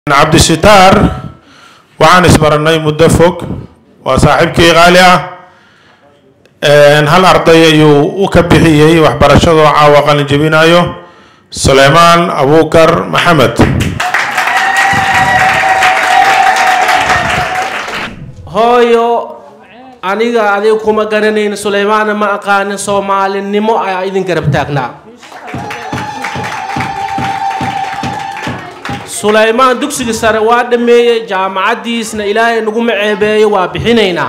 cabdisitaar waxaan isbaranay muddo fog waa saaxiibkii qaali ah hal arday ayuu u ka bixiyey waxbarashadoo caawa qalin jebinayo suleymaan abuukar maxamed hooyo aniga adiga kuma garanayn suleymaana ma aqaanin soomaalinimo ayaa idin garab taagnaa suleymaan dugsiga sare waa dhammeeyey jaamacaddiisna ilaahay naguma ceebeeyo waa bixinaynaa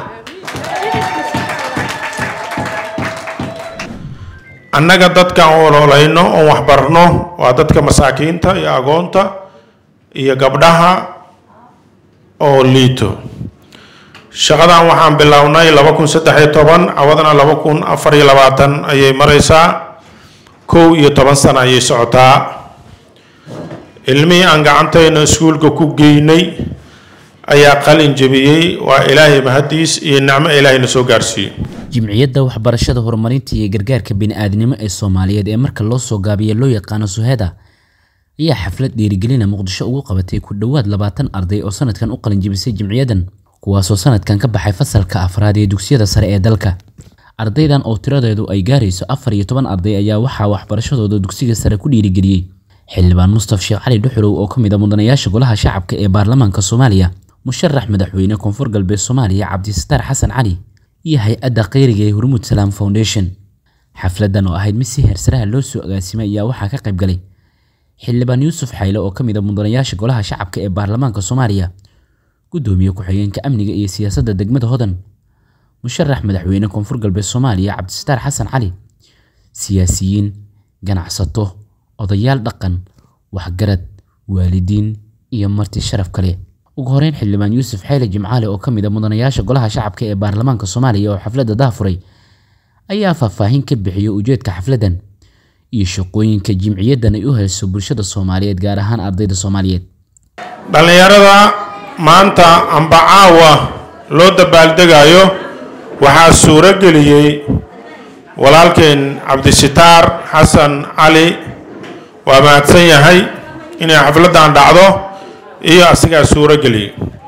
annaga dadkaan u ololayno oon waxbarno waa dadka masaakiinta iyo agoonta iyo gabdhaha oo liito shaqadan waxaan bilownay laba kun saddex iyo toban cawadana laba kun afar iyo labaatan ayay mareysaa kow iyo toban sano ayay socotaa ilmihii aan gacantayna iskuulka ku geynay ayaa qalin jebiyey waa ilaahay mahadiis iyo nicmo ilaahayna soo gaarsiiyey jimciyadda waxbarashada horumarinta iyo gargaarka bini'aadnimo ee soomaaliyeed ee marka loo soo gaabiya loo yaqaano suheda ayaa xaflad dhiirigelina muqdisho ugu qabatay ku dhowaad labaatan arday oo sanadkan u qalinjibisay jimciyadan kuwaasoo sanadkan ka baxay fasalka afraad ee dugsiyada sare ee dalka ardaydan oo tiradeedu ay gaarayso afar iyo toban arday ayaa waxaa waxbarashadooda dugsiga sare ku dhiirigeliyey xildhibaan mustaf sheekh cali dhuxulow oo ka mid a mudanayaasha golaha shacabka ee baarlamaanka soomaaliya musharax madaxweyne koonfur galbeed soomaaliya cabdisataar xasan cali iyo hay-adda kheyriga ee hormuud salaam foundation xafladan oo ahayd mid si heersaraha loo soo agaasimay ayaa waxaa ka qayb galay xildhibaan yuusuf xayle oo ka mid a mudanayaasha golaha shacabka ee baarlamaanka soomaaliya gudoomiye ku-xigeenka amniga iyo siyaasadda degmada hodan musharax madaxweyne koonfur galbeed soomaaliya cabdisataar xasan cali siyaasiyiin ganacsato odayaal dhaqan waxgarad waalidiin iyo marti sharaf kale ugu horeyn xildhibaan yuusuf xayle jimcaale oo ka mid a mudanayaasha golaha shacabka ee baarlamaanka soomaaliya oo xafladda daafuray ayaa faahfaahin ka bixiyey ujeedka xafladdan iyo shaqooyinka jimciyaddan ay u hayso bulshada soomaaliyeed gaar ahaan ardayda soomaaliyeed dhallinyarada maanta amba caawa loo dabaaldegayo waxaa suuro geliyey walaalkeen cabdisitaar xasan cali waa mahadsan yahay inay xafladdan dhacdo iyo asigaa suuro geliyey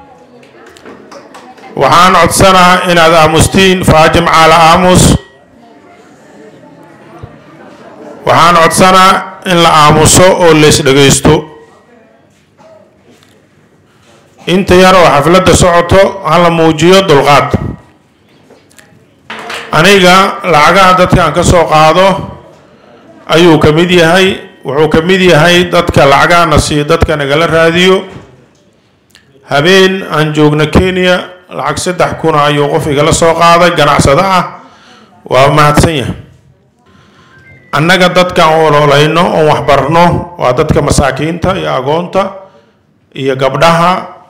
waxaan codsanaa inaad aamustiin faajim caala aamus waxaan codsanaa in la aamuso oo lays dhagaysto inta yar oo xafladda socoto hala muujiyo dulqaad aniga lacagaha dadkaan ka soo qaado ayuu ka mid yahay wuxuu ka mid yahay dadka lacagahana siiyo dadka nagala raadiyo habeen aan joogno kenya lacag saddex kuna ayuu qof igala soo qaaday ganacsado ah waa mahadsan yahay annaga dadkaan u ololayno oon waxbarno waa dadka masaakiinta iyo agoonta iyo gabdhaha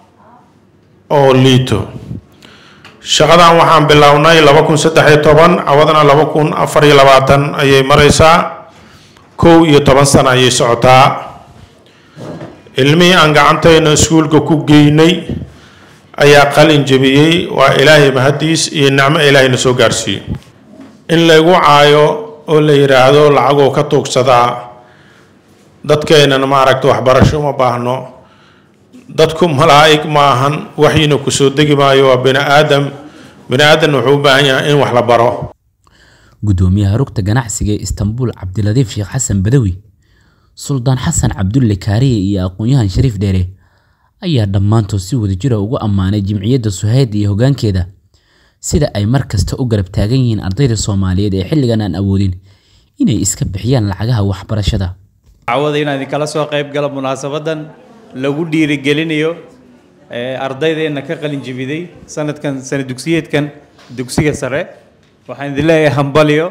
oo liito shaqadan waxaan bilownay laba kun saddex iyo toban cawadana laba kun afar iyo labaatan ayay mareysaa kow iyo toban sano ayay socotaa ilmihii aan gacantayna iskuulka ku geynay ayaa qalin jebiyey waa ilaahay mahadiis iyo nicmo ilaahayna soo gaarsiiyey in laygu caayo oo la yidhaahdo lacagoo ka tuugsadaa dadkeenana maaragta waxbarasho uma baahno dadku malaa'ig ma ahan waxyiina kusoo degi maayo waa bini aadam bini aadamna wuxuu u baahan yahay in wax la baro gudoomiyaha rugta ganacsiga ee istanbuul cabdiladiif sheekh xasan badawi suldaan xasan cabdulle kaariye iyo aqoon-yahan shariif dheere ayaa dhammaantood si wadajira ugu ammaanay jimciyadda suhayd iyo hoggaankeeda sida ay mar kasta u garab taagan yihiin ardayda soomaaliyeed ee xilligan aan awoodin inay iska bixiyaan lacagaha waxbarashada cawada inaan idinkala soo qayb galo munaasabadan lagu dhiirigelinayo ardaydeena ka qalin jibiday sanadkan sana dugsiyeedkan dugsiga sare waxaan idin leeyahay hambalyo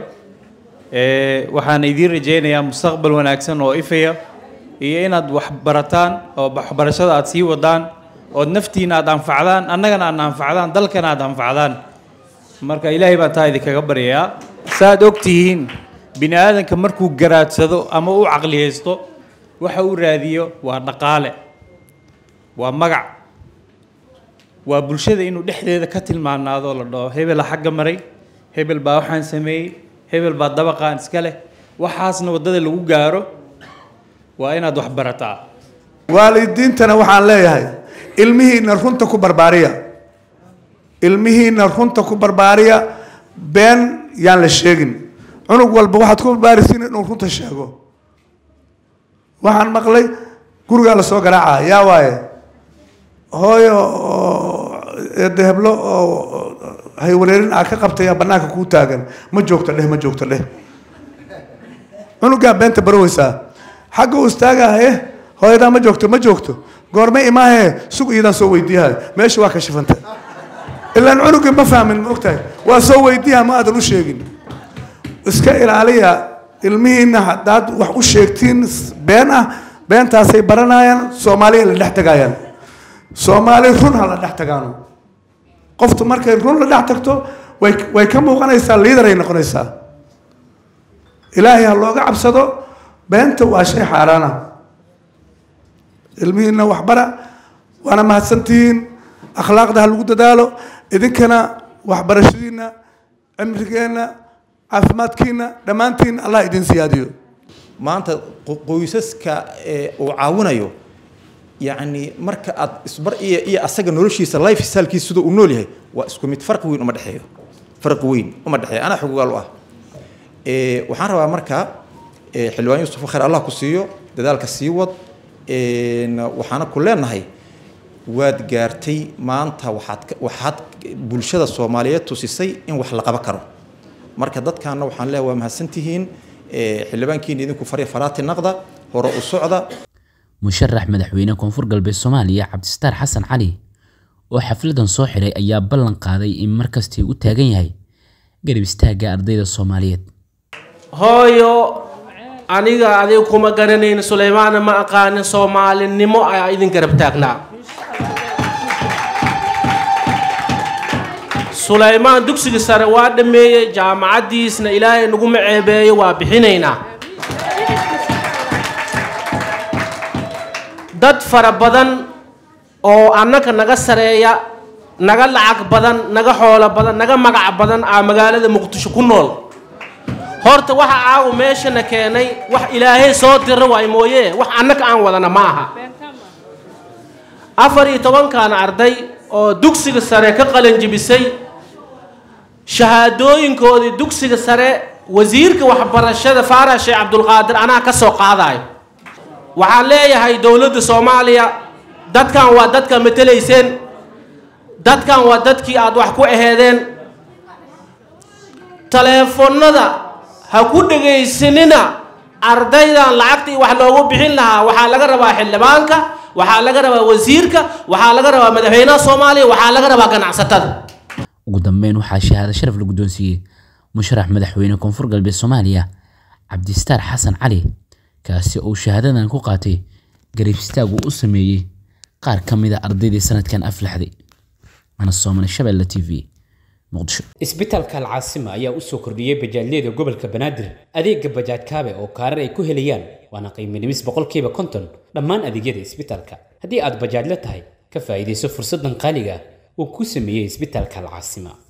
waxaan idiin rajaynayaa mustaqbal wanaagsan oo ifaya iyo inaad wax barataan oo waxbarashada aad sii wadaan ood naftiina aad anfacdaan annagana aad anfacdaan dalkana aad anfacdaan marka ilaahay baan taa idinkaga baryayaa saaad og tihiin bini aadanka markuu garaadsado ama u caqliyaysto waxa uu raadiyo waa dhaqaale waa magac waa bulshada inuu dhexdeeda ka tilmaanaado la dhaho hebela xagga maray hebel baa waxaan sameeyey hebel baa dabaqaan iska leh waxaasna waddada lagu gaaro waa inaad wax barataa waalidiintana waxaan leeyahay ilmihiina runta ku barbaariya ilmihiina runta ku barbaariya been yaan la sheegin cunug walba waxaad ku barbaarisiin inuu runta sheego waxaan maqlay gurigaa lasoo garaaca yaa waaye hooyo oo eedda heblo oo haywareerin aa ka qabtaya banaanka kuu taagan ma joogto dheh ma joogto dheh cunugaa beenta baroweysaa xagga uu istaagahaye hooyadaa ma joogto ma joogto goorme imaahe sug iyadaan soo weydiiyahay meesha waa ka shifanta ilaan cunugii ma fahmin ma ogtahay waa soo weydiiyaha ma aadan u sheegin iska ilaaliya ilmihiina haddaad wax u sheegtiin been ah beentaasay baranayaan soomaaliya la dhex tagayaan soomaali run ha la dhex tagaano qoftu markay run la dhex tagto way way ka muuqanaysaa liidar ay noqonaysaa ilaahay ha looga cabsado beenta waa shay xaaraana ilmihiina waxbara waana mahadsantihiin akhlaaqda ha lagu dadaalo idinkana waxbarashadiina cimrigeenna caafimaadkiina dhammaantiin allah idin siyaadiyo maanta qoysaska uu caawinayo yacni marka aad isbar iyo iyo asaga noloshiisa life stylkiisa sida uu nool yahay waa isku mid farqi weyn uma dhexeeyo farqi weyn uma dhexeeyo anaa xogogaal u ah waxaan rabaa marka xildhibaan yuusuf khayr allah ku siiyo dadaalka sii wad waxaana ku leenahay waad gaartay maanta waxaad waxaad bulshada soomaaliyeed tusisay in wax la qaban karo marka dadkaana waxaan leeyahay waa mahadsantihiin xildhibaankiina idinku farya faraati naqda hore u socda musharax madaxweyne koonfur galbeed soomaaliya cabdistaar xasan cali oo xafladan soo xiray ayaa ballan qaaday in markastii u taagan yahay garab istaagga ardayda soomaaliyeed hooyo aniga adiga kuma garanayn suleymaana ma aqaanin soomaalinimo ayaa idin garab taagnaa sulaymaan dugsiga sare waa dhammeeyey jaamacaddiisna ilaahay naguma ceebeeyo waa bixinaynaa dad fara badan oo annaka naga sareeya naga lacag badan naga xoolo badan naga magac badan aa magaalada muqdisho ku nool horta waxa aagu meeshana keenay wax ilaahay soo dira waay mooye wax annaka aan wadana ma aha afar iyo tobankan arday oo dugsiga sare ka qalanjibisay shahaadooyinkoodii dugsiga sare wasiirka waxbarashada faarax sheekh cabdulqaadir anaa ka soo qaadayo waxaan leeyahay dowladda soomaaliya dadkan waa dadka matelayseen dadkan waa dadkii aada wax ku aheedeen taleefonnada ha ku dhegaysanina ardaydan lacagtii wax loogu bixin lahaa waxaa laga rabaa xildhibaanka waxaa laga rabaa wasiirka waxaa laga rabaa madaxweynaha soomaaliya waxaa laga rabaa ganacsatada ugu dambeyn waxaa shahaado sharaf la guddoonsiiyey musharax madaxweyne koonfur galbeed soomaaliya cabdistaar xasan cali kaasi oo shahaadadan ku qaatay garab istaag uu u sameeyey qaar ka mid a ardaydii sanadkan aflaxday ana soomane shabeelle t v muqdisho isbitaalka alcaasima ayaa u soo kordhiyey bajaajyada gobolka banaadir adeega bajaaj kaabe oo kaarar ay ku helayaan waana qiimo dhimis boqolkiiba konton dhammaan adeegyada isbitaalka haddii aad bajaajla tahay ka faa'iidayso fursaddan qaaliga ah uu ku sameeyey isbitaalka alcaasima